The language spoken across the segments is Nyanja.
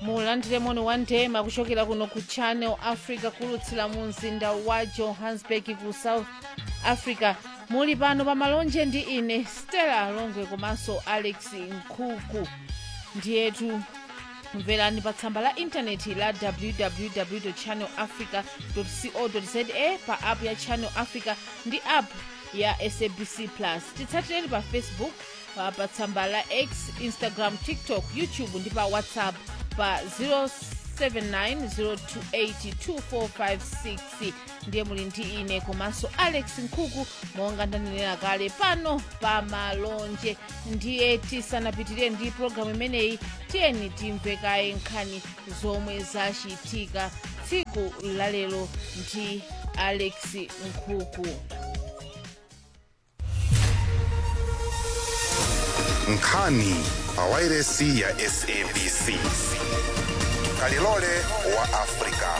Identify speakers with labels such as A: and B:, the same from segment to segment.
A: mulandire moni wa ndema kuchokera kuno ku channel africa kulutsira mu mzinda wa johannesburg ku south africa muli pano pa malonje ndi ine stella longwe komanso alex nkhuku ndiyetu mverani pa tsamba la intaneti la www channel africa co za pa app ya channel africa ndi app ya sabc plus titsatireni pa facebook pa pa tsamba la x instagram tiktok youtube ndi pa whatsapp pa 0790282456 ndiye muli ndi ine komanso alex nkhuku monga ndanenera kale pano pa malonje ndiye tisanapitirire ndi pologalamu imeneyi tiyeni timve kaye nkhani zomwe zachitika tsiku lalero ndi alex nkhuku
B: nkhani pawairesi ya sabc kalilole wa afrika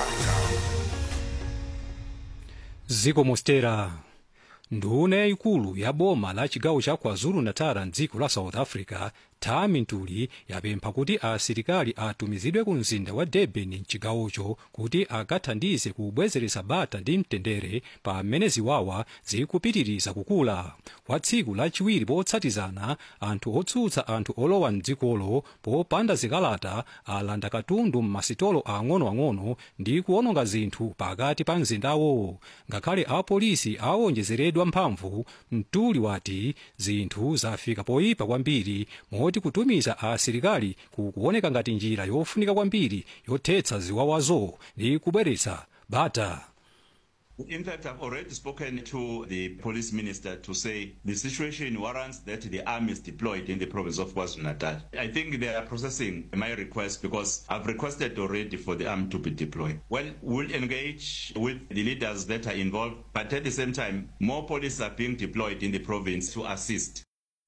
C: ziko mostera nduna yayikulu ya boma la chigawo cha kwazulu-natal mdziko la south africa tami ntuli yapempha kuti asilikali atumizidwe ku mzinda wa durban mchigawocho kuti akathandize kubwezeretsa bata ndi mtendere pamene ziwawa zikupitiriza kukula kwa tsiku lachiwiri potsatizana anthu otsutsa anthu olowa mdzikolo popanda zikalata alanda katundu m'masitolo ang'onoang'ono ndi kuwononga zinthu pakati pa mzindawo ngakhale apolisi awonjezeredwa mphamvu mtuli wati zinthu zafika poyipa kwambiri moti kutumiza asilikali kukuoneka ngati njira yofunika kwambiri yothetsa ziwawazo ndi kubweretsa bata
D: In fact, I've already spoken to the police minister to say the situation warrants that the army is deployed in the province of KwaZulu-Natal. I think they are processing my request because I've requested already for the army to be deployed. Well, we'll engage with the leaders that are involved, but at the same time, more police are being deployed in the province to assist.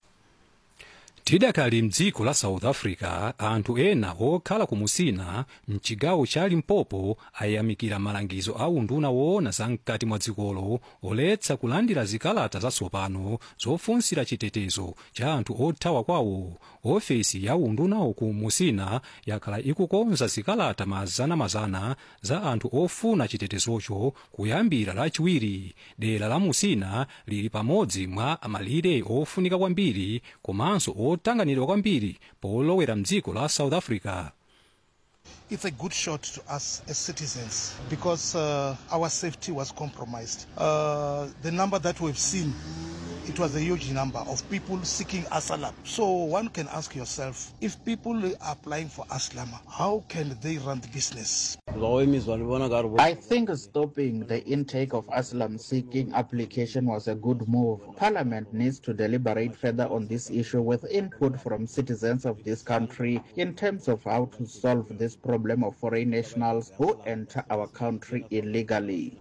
C: tidakali mdziko la south africa anthu ena okhala ku musina mchigawo cha limpopo ayamikira malangizo a unduna woona zamkati mwa dzikolo oletsa kulandira zikalata zatsopano zofunsira chitetezo cha anthu othawa kwawo ofesi ya undunawo ku musina yakhala ikukonza zikalata mazanamazana za anthu ofuna chitetezocho kuyambira lachiwiri dera la musina lili pamodzi mwa malire ofunika kwambiri komanso otanganidwa kwambiri polowera mdziko la south africa
E: it's a good shot to us as citizens because uh, our safety was compromised. Uh, the number that we've seen, it was a huge number of people seeking asylum. So one can ask yourself, if people are applying for asylum, how can they run the business?
F: I think stopping the intake of asylum seeking application was a good move. Parliament needs to deliberate further on this issue with input from citizens of this country in terms of how to solve this problem of foreign nationals who enter our country illegally.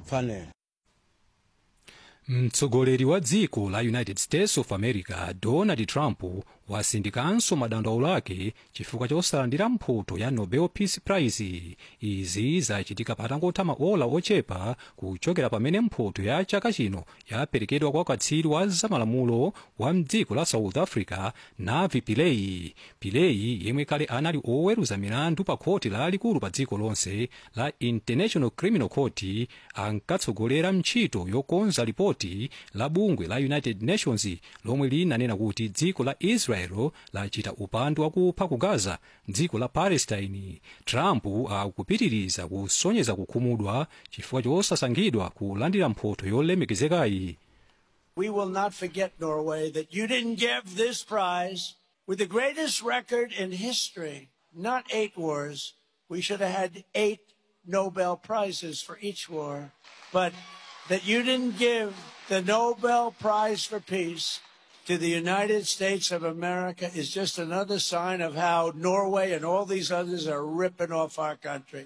C: mtsogoleri wa dziko la united states of america donald trump wasindikanso madandaulo ake chifukwa chosalandira mphoto ya nobel peace prize izi zachitika patangotha maola ochepa kuchokera pamene mphoto ya chaka chino yaperekedwa kwa katswiri wa zamalamulo wa mdziko la south africa navi pillay pillay yemwe kale anali oweruza milandu pa khoti lalikulu pa dziko lonse la international criminal court ankatsogolera ntchito yokonza ripoti la bungwe la united nations lomwe linanena kuti dziko la israel lachita upandu wakupha ku gaza dziko la palestine trump akupitiriza kusonyeza kukhumudwa chifukwa chosasankhidwa kulandira mphoto yolemekezekayi
G: We will not forget, Norway, that you didn't give this prize with the greatest record in history, not eight wars. We should have had eight Nobel Prizes for each war. But that you didn't give the Nobel Prize for Peace to the United States of America is just another sign of how Norway and all these others are ripping off our country.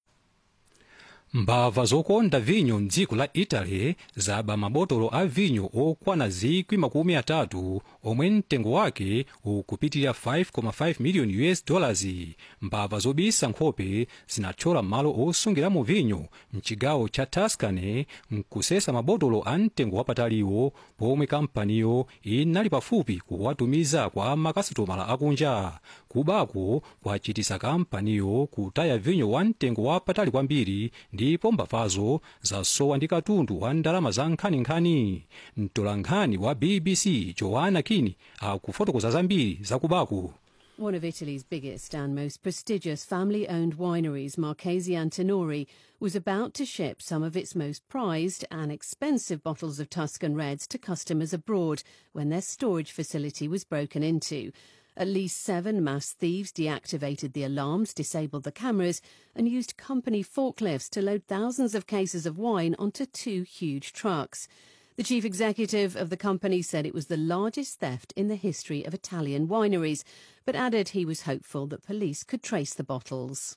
C: mbava zokonda vinyo mdziko la italy zaba mabotolo a vinyo okwana zikwi makumi atatu omwe mtengo wake ukupitirira 5,5 miliyoni us dollars mbava zobisa nkhope zinathyola malo osungiramo vinyo mchigawo cha tuscany mkusesa mabotolo a mtengo wapataliwo pomwe kampaniyo inali pafupi kuwatumiza kwa makasitomala akunja kubako kwachitisa kampaniyo kutaya vinyo wa mtengo wapatali kwambiri ndipo mbavazo zasowa ndi katundu wa ndalama za nkhaninkhani mtolankhani wa bbc joanna kini akufotokoza zambiri za kubako
H: One of Italy's biggest and most prestigious family owned wineries, Marchesi Antinori, was about to ship some of its most prized and expensive bottles of Tuscan Reds to customers abroad when their storage facility was broken into. At least seven mass thieves deactivated the alarms, disabled the cameras, and used company forklifts to load thousands of cases of wine onto two huge trucks. The chief executive of the company said it was the largest theft in the history of Italian wineries, but added he was hopeful that police could trace the bottles.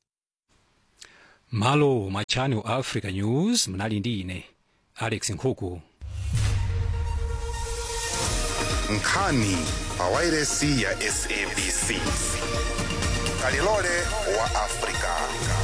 C: malo ma channel africa news mnali ndi ine alex nkhuku
B: nkhani pa wairesi ya sabc kalilole wa afrika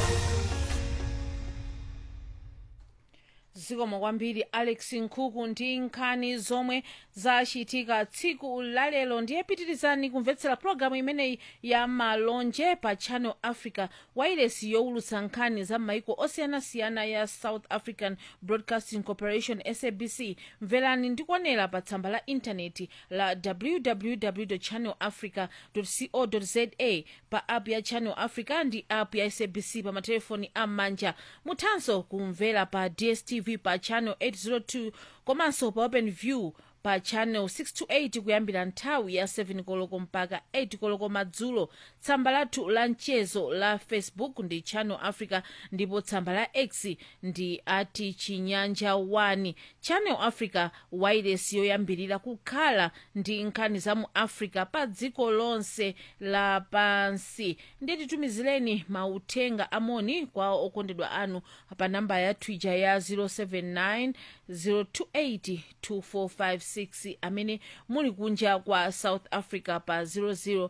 A: zikomo kwambiri alex nkhuku ndi nkhani zomwe zachitika tsiku lalero ndiye pitirizani kumvetsera pologalamu imeneyi ya malonje pa channel africa wairesi yowulutsa nkhani za maiko osiyanasiyana ya south african broadcasting corporation sabc mverani ndikuonera pa tsamba la intaneti la www channel africa co za pa app ya channel africa ndi app ya sabc pa matelefoni am'manja muthanso kumvera pa dstv pa channel 802 komanso pa open view pa channel 628 kuyambira nthawi ya 7 koloko mpaka 8 koloko madzulo tsamba lathu la mchezo la facebook ndi channel africa ndipo tsamba la x ndi ati chinyanja 1 channel africa wireless yoyambirira kukhala ndi nkhani za mu africa pa dziko lonse lapansi ndiye titumizireni mauthenga amoni kwa okondedwa anu pa namba ya twitter ya 079 028 2456 amene muli kunja kwa south africa pa 00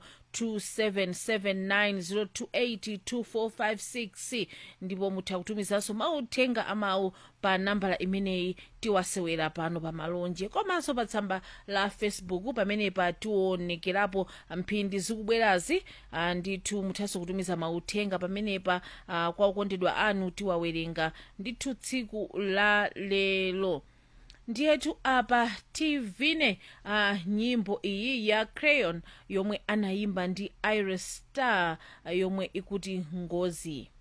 A: 277902825456 ndipo mutha kutumizanso mauthenga amawu pa nambala imeneyi tiwasewera pano pa malonje komanso pa tsamba la facebook pamenepa tionekerapo mphindi zikubwerazi ah, ndithu muthanso kutumiza mauthenga pamenepa ah, kwa okondedwa anu tiwawerenga ndithu tsiku la lero ndiyetu apa tivine uh, nyimbo iyi ya crayon yomwe anayimba ndi iris star uh, yomwe ikuti ngozi